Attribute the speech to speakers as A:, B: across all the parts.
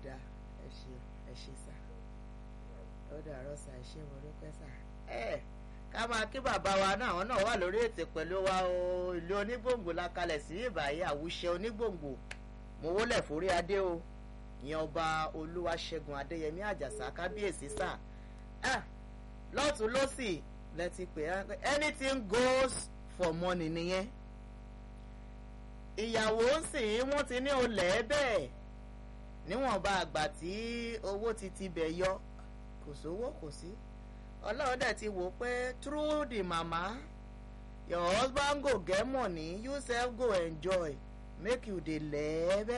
A: dáa ẹ ṣe ẹ ṣe sà ó dàárọ̀ sà ẹ ṣe mo dúpẹ́ sà. ẹ ká máa kí bàbá wa náà àwọn náà wà lórí ètò pẹ̀lú wa o ìlú onígbòǹgbò la kalẹ̀ sí ìbàyí àwùṣe onígbòǹgbò mo wólẹ̀ forí adé o ìyẹn ọba olúwaṣẹ́gun adéyẹmí àjàsà kábíyèsí sà lọ́tún lọ́sì lẹ́tí pé anything goes for money nìyẹn ìyàwó ń sìn wọ́n ti ní olè bẹ́ẹ̀ níwọ̀nba àgbà tí owó ti ti bẹ̀ yọ kò sówó kò sí ọlọ́run dẹ̀ ti wò pé through the mama your husband go get money you sef go enjoy make you dey lẹ́ẹ̀bẹ̀.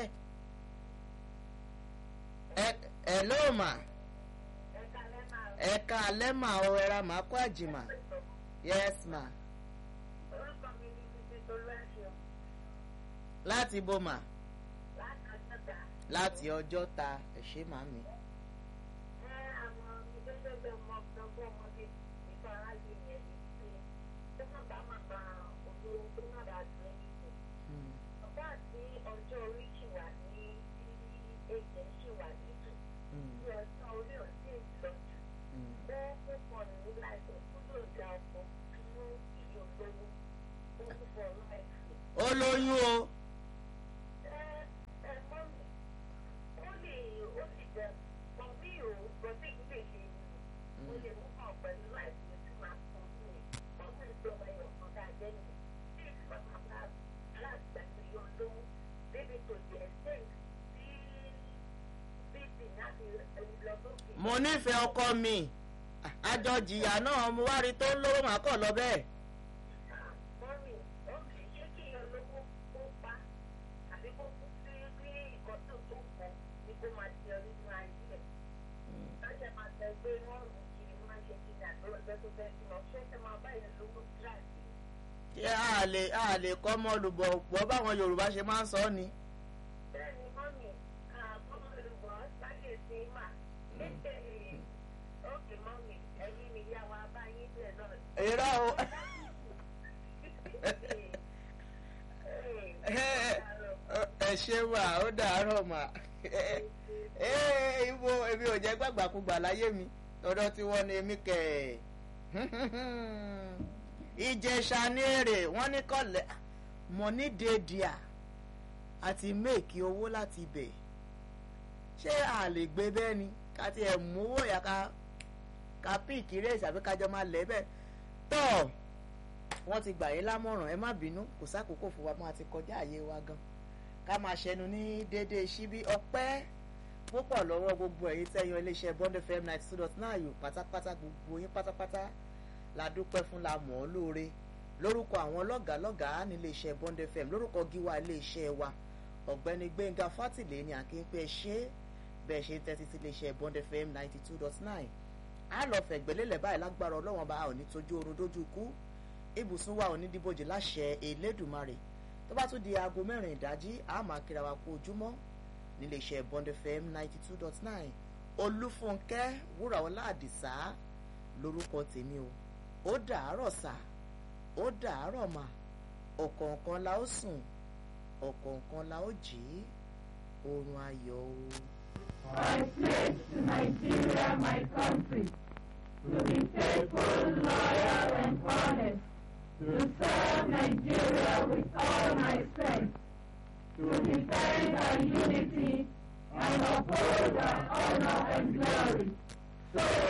A: ẹ ló mà ẹ̀ka alẹ́ mà ọ ẹ̀ra mà kó àjìmà yes ma. láti bó mà láti ọjọ́ ta ẹ̀ṣẹ́ màmí.
B: ọjọ́ orí ṣì wà ní èjẹ̀ ṣì wà nítò tí ọjọ́ orí ò sí lọ jù bẹ́ẹ̀ ó pọ̀ ní láìpẹ́ tó lò dá ọkọ̀ fún ìlú olówó ó ń fọ láìpẹ́.
A: ó lóyún o.
B: ẹ ẹ mọ mi ó lè ó lè jẹ mọ mi ò gbọdọ̀ ìdílé ṣe ni mo lè mú kàn pẹ̀lú láìpẹ́ tí màá fún mi mọ mi ìjọba ẹ̀yọ̀ kan dáa jẹ́ nìyẹn tí ìfọ̀n máa láti gbàgbé yọ lówó débi tó di ẹsẹ̀ tí bíbí láti lọ lókè.
A: mo nífẹ̀ẹ́ ọkọ mi àjọ jìyà náà mo wá rí tó ń lówó màá kọ̀ lọ bẹ́ẹ̀.
B: mọ́mí mọ́mí ṣé kí yan lówó kó pa àbí kó kú sí bí nǹkan tó tó pọ̀ ni kó máa di ọ nínú ayé ẹ̀. lọ́sẹ̀ máa tẹ pé wọ́n rù kiri máa ṣe kí ní àgbẹ̀rẹ̀ bẹ́ẹ̀ tó bẹ́ẹ̀ sí lọ ṣé ẹ máa bá yẹn lówó tíráàsì.
A: ṣé a lè a lè kọ́ mọ́ olùbọ̀ pọ̀ báwọn yorùbá ṣe máa ń sọ ọ́ ni.
B: bẹ́ẹ̀ni mọ́mí àbọ̀mọ̀ olùbọ̀ sáyé sí mà. ókè mọ́mí ẹ̀yin mi yá wa bá yín bẹ́ẹ̀ náà.
A: èrò o ẹ ṣe wà ó dàárọ̀ mà ibo èmi ò jẹ́ gbàgbàkúgbà láyé mi tọ́dọ̀ tí wọ́n ní èmi kẹ̀ ìjẹ̀ṣà ní èrè wọ́n ní kọ́lẹ̀ mọ̀ní dèdìà àti méèkì owó láti bẹ̀ ṣé a lè gbé bẹ́ẹ̀ ni ká ti ẹ̀ mú owó yà ká ká píìkì rèé àbí kájọ máa lẹ̀ bẹ́ẹ̀ tọ́ wọ́n ti gbà yín lámọ̀ràn ẹ má bínú kò sákòókò fún wa máa ti kọjá àyè wa gan ká máa ṣẹnu ní déédéé síbí ọpẹ́ púpọ̀ lọ́wọ́ gbogbo ẹ̀yin tẹ́yàn iléeṣẹ́ bond fm ninety two dot nine yòó pátápátá gbogbo yín pátápátá la dúpẹ́ fún la mọ̀ ọ́ lóore lórúkọ àwọn lọ́gàálọ́gàá níléeṣẹ́ bond fm lórúkọ gíwá iléeṣẹ́ wa ọ̀gbẹ́ni gbẹ̀ngà fátìlẹ́ ni àkínpẹ́ ṣe bẹ́ẹ̀ ṣe ń tẹ́tí sí iléeṣẹ́ bond fm ninety two dot nine a lọ fẹ̀gbẹ́lélẹ̀ báyìí lágbára ọlọ́wọ́n bá a ò ní tójú oorun dójú kú ibùsùn wa ò ní dìbòjì láṣẹ elédùnmarè tó bá tún di aago mẹ́rin ìdájí a máa kíra wa kú ojúmọ́ níléeṣẹ́ bond fm ninety two dot nine olúfúnkẹ́ wúràọlá àdìsá lórúkọ tèmi o ó dàárọ̀ sà ó dàárọ̀ mà ọ̀kọ̀ọ̀kan la ó sùn ọ̀kọ̀ọ̀kan la ó jí oorun ayọ̀ o.
C: I pledge to Nigeria, my country, to be faithful, loyal, and honest, to serve Nigeria with all my strength, to defend our unity and uphold our honor and glory. So